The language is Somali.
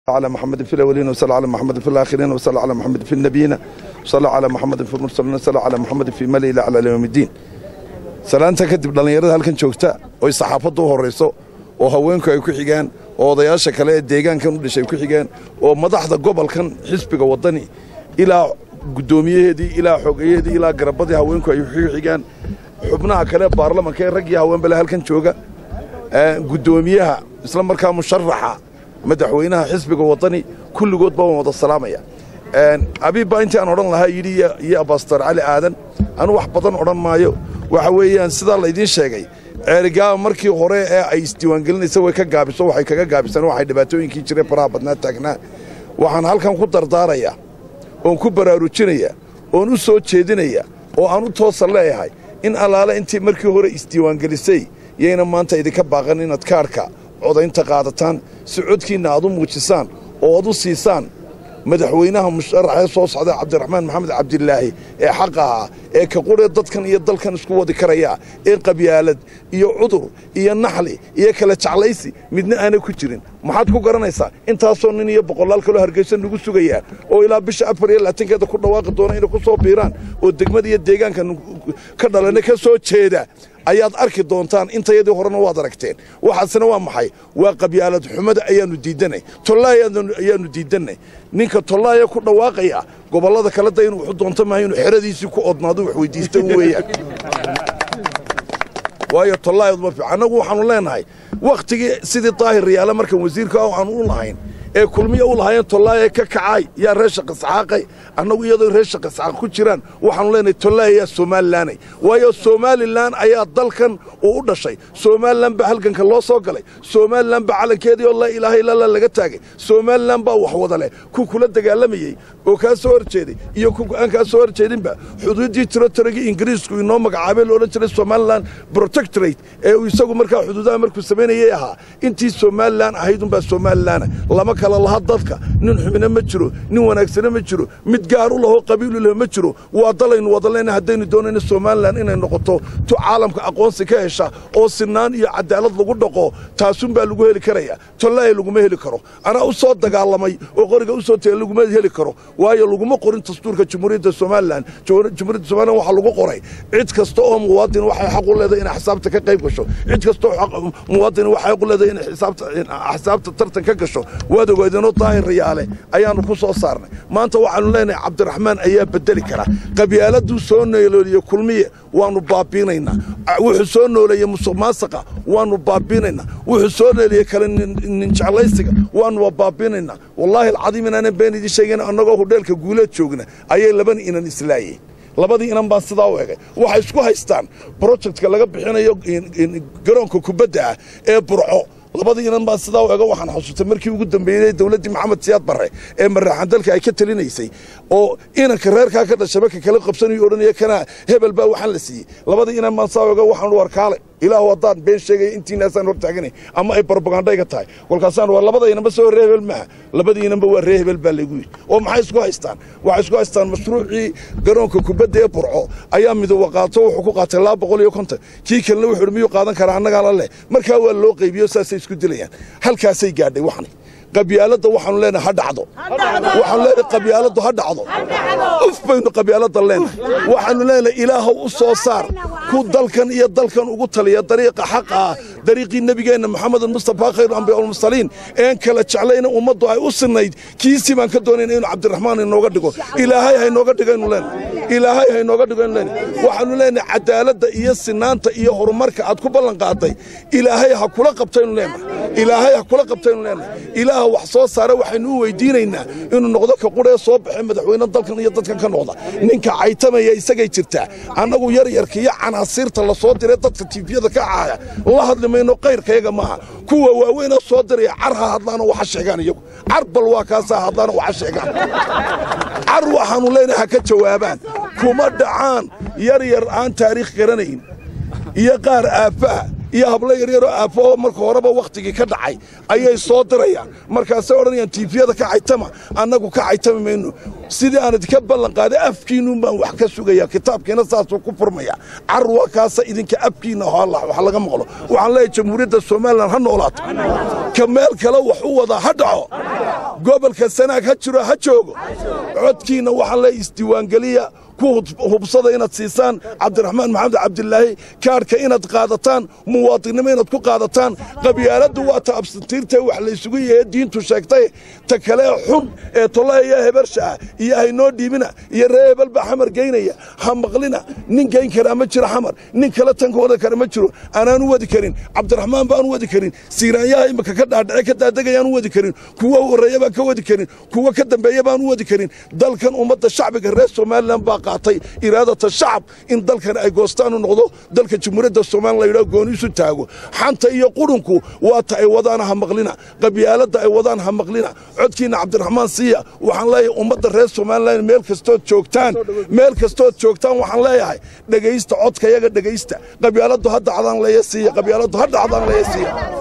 على محمد في الأولين وصلى على محمد في الآخرين وصلى على محمد في النبيين وصلى على محمد في المرسلين وصلى على محمد في ملئ على يوم الدين salaanta kadib dhallinyarada halkan joogta oy saxaafaddu u horrayso oo haweenku ay ku xigaan oo odayaasha kale ee deegaankan u dhashay ku xigaan oo madaxda gobolkan xisbiga waddani ilaa guddoomiyaheedii ilaa xogeyaheedii ilaa garabadii haweenku ay ku xigaan xubnaha kale baarlamanka ee rag iyo haweenbale halkan jooga guddoomiyaha isla markaa musharaxa madaxweynaha xisbiga waddani kulligoodba waan wada salaamaya abiib baa intii aan odhan lahaa yidhi iyo abastor cali aadan anu wax badan odhan maayo waxa weeyaan sidaa laydiin sheegay ceerigaaba markii hore ee ay isdiiwaangelinaysa way ka gaabiso waxay kaga gaabisaan waxay dhibaatooyinkii jiray faraha badnaa taagnaa waxaan halkan ku dardaarayaa oon ku baraarujinayaa oon u soo jeedinayaa oo aan u toosa leeyahay in allaale intii markii hore isdiiwaangelisay yayna maanta idinka baaqan inaad kaarhka codaynta qaadataan si codkiinna aad u muujisaan oo aad u siisaan madaxweynaha musharaxee soo socda cabdiraxmaan maxamed cabdilaahi ee xaqa ahaa ee ka quree dadkan iyo dalkan isku wadi karaya ee qabyaalad iyo cudur iyo naxli iyo kala jeclaysi midna aanay ku jirin maxaad ku garanaysaa intaasoo nin iyo boqolaal kaloo hargeysa nagu sugayaa oo ilaa bisha afar iyo labaatankeeda ku dhawaaqi doona inay ku soo biiraan oo degmada iyo deegaanka ka dhalana ka soo jeeda ayaad arki doontaan intayadii horena waad aragteen waxaasina waa maxay waa qabyaalad xumada ayaannu diiddanay tollaaya ayaannu diiddannay ninka tollaaya ku dhawaaqaya gobollada kale da inuu wuxu doonto maaha inuu xeradiisii ku odnaado wax weyddiista weeyaan waayo tollaayad ma fiican annagu waxaannu leennahay wakhtigii sidii daahir riyaale markaan wasiirka aanu u lahayn ee kulmiya u lahaayeen tollaaya ka kacay yaa reer shaqisxaaqay annagu iyadoo reer shaqisxaaq ku jiraan waxaanu leenahay tollaaya yaa somalilanay waayo somalilan ayaa dalkan uu u dhashay somalilan baa halganka loo soo galay somalilan baa calankeedii oo laa ilaaha illala laga taagay somalilan baa wax wada leh ku kula dagaalamayey oo kaa soo hor jeeday iyo ku aan kaa soo hor jeedinba xuduuddii tirotarigii ingiriisku inoo magacaabay lo odhan jiray somalilan protectorate ee uu isagu markaa xuduudaha markuu samaynayay ahaa intii somalilan ahayd unbaa somalilana lama kala laha dadka nin xubina ma jiro nin wanaagsana ma jiro mid gaar u lahoo qabiilu leh ma jiro waa dalaynu wada leyna haddaynu doonayno somalilan inay noqoto tu caalamka aqoonsi ka hesha oo sinaan iyo cadaalad lagu dhaqo taasunbaa lagu heli karaya tollaaya laguma heli karo anaa u soo dagaalamay oo qoriga u soo tegay laguma heli karo waayo laguma qorin dastuurka jamhuuriyadda somalilan jamhuuriyadda somalilan waxaa lagu qoray cid kasta oo muwaadin waxay xaq u leedahay inay xisaabta ka qayb gasho cid kasta oo muwaadin waxay xaq u leedahay inay xisaabta tartan ka gasho waad ogaadeenoo daahir riyaale ayaannu ku soo saarnay maanta waxaannu leenahay cabdiraxmaan ayaa beddeli kara qabyaaladuu soo noolooliye kulmiye waannu baabiinaynaa wuxuu soo nooleeye musuq maasaqa waannu baabiinaynaa wuxuu soo nooleeye kale ninjeclaysiga waannuba baabiinaynaa wallaahi alcadiim inaanan been idiin sheegayn annagoo hudheelka guuleed joogna ayay labani inan islaayeen labadii inan baan sidaa u egay waxay isku haystaan brojectka laga bixinayo garoonka kubadda ah ee burco labadii inan baan sidaa u ego waxaan xasuustay markii ugu dambeeyey dowladdii maxamed siyaad barre ee maraaxan dalka ay ka talinaysay oo inanka reerkaa ka dhashaba ka kala qabsanayo odhanaya kana hebel baa waxaan la siiyey labadii inan baan sidaa u ego waxaan warkaale ilaahu haddaan been sheegaya intiinaasaan hor taaganay ama ay barbagandhayga tahay kolkaasaan waa labada inanba soo ree hebel maaha labadii inanba waa ree hebel baa laygu yidhi oo maxay isku haystaan waxay isku haystaan mashruucii garoonka kubadda ee burco ayaa midooba qaato wuxuu ku qaatay laba boqol iyo konton kii kalena wuxuu miyuu qaadan karaa annagaala leh markaa waa loo qaybiyo saasay isku dilayaan halkaasay gaadhay waxni qabyaaladda waxaanu leenahay ha dhacdo waxaanu leenahay qabyaaladdu ha dhacdo uf baynu qabyaaladda leenahay waxaanu leenahay ilaahow u soo saar ku dalkan iyo dalkan ugu taliya dariiqa xaqa ah dariiqii nebigeenna maxamed mustafa khayru ambiya almursaliin een kala jeclayna ummaddu ay u sinnayd kiisii baan ka doonayna inuu cabdiraxmaan inooga dhigo ilaahay ha inooga dhigaynu leenahay ilaahay ha inooga dhigaynu leenahay waxaanu leenahay cadaaladda iyo sinaanta iyo horumarka aad ku ballan qaaday ilaahay ha kula qabtaynu leenahay ilaahay ha kula qabtaynu leenahay ilaaha wax soo saara waxaynu u weydiinaynaa inuu noqdo ka quree soo baxee madaxweyne dalkan iyo dadkan ka noqda ninka caytamaya isagay jirtaa annagu yaryarka iyo canaasiirta la soo diray dadka tiifiyada ka caaya la hadli mayno kayrkayaga maaha kuwa waaweyna soo diraya car ha hadlaanoo waxa sheegaan iyagu car bal waa kaasaa hadlaanoo waxa sheegaan car waxaannu leenahay ha ka jawaabaan kuma dhacaan yar yar aan taariikh garanayn iyo qaar aaffaha iyo hablo yaryaroo aafo marka horeba wakhtigii ka dhacay ayay soo dirayaan markaasay odhanayaan tiifiyada ka caytama annagu ka caytami mayno sidii aan idinka ballan qaaday afkiinnun baan wax ka sugaya kitaabkiina saasuu ku furmaya carwa kaasa idinka afkiinna wax laga maqlo waxaan leeyahay jamhuuriyadda somalilan ha noolaato ka meel kale wax u wadaa ha dhaco gobolka sanaag ha jiro ha joogo codkiinna waxaan leeyahay isdiiwaangeliya ku hubsada inaad siisaan cabdiraxmaan maxamed cabdilaahi kaadhka inaad qaadataan muwaadinnimo inaad ku qaadataan qabyaaladdu waa ta absantiirtae wax laysugu yahe diintu sheegtay ta kale xun ee tollaha iyo hebersha ah iyo haynoo dhiibina iyo ree hebel baa xamar geynaya ha maqlina nin geyn karaa ma jiro xamar nin kale tanka wada kara ma jiro anaan u wadi karin cabdiraxmaan baan u wadi karin siiraanyaha imika ka dhaadhace ka daadegayaan u wadi karin kuwa horreeya baan ka wadi karin kuwa ka dambeeya baan u wadi karin dalkan ummadda shacbiga reer somalilan baa qaatay iraadata shacab in dalkan ay goostaan u noqdo dalka jamhuuriyadda somalilan la yidhaho gooniisu taago xanta iyo qurunku waa ta ay wadaan ha maqlina qabyaaladda ay wadaan ha maqlina codkiinna cabdiraxmaan siiya waxaan leeyahay ummadda reer somalilan meel kastood joogtaan meel kastood joogtaan waxaan leeyahay dhegaysta codkayaga dhegaysta qabyaaladdu ha dacdaan leeya siiya qabyaaladdu ha dhacdaan leeya siiya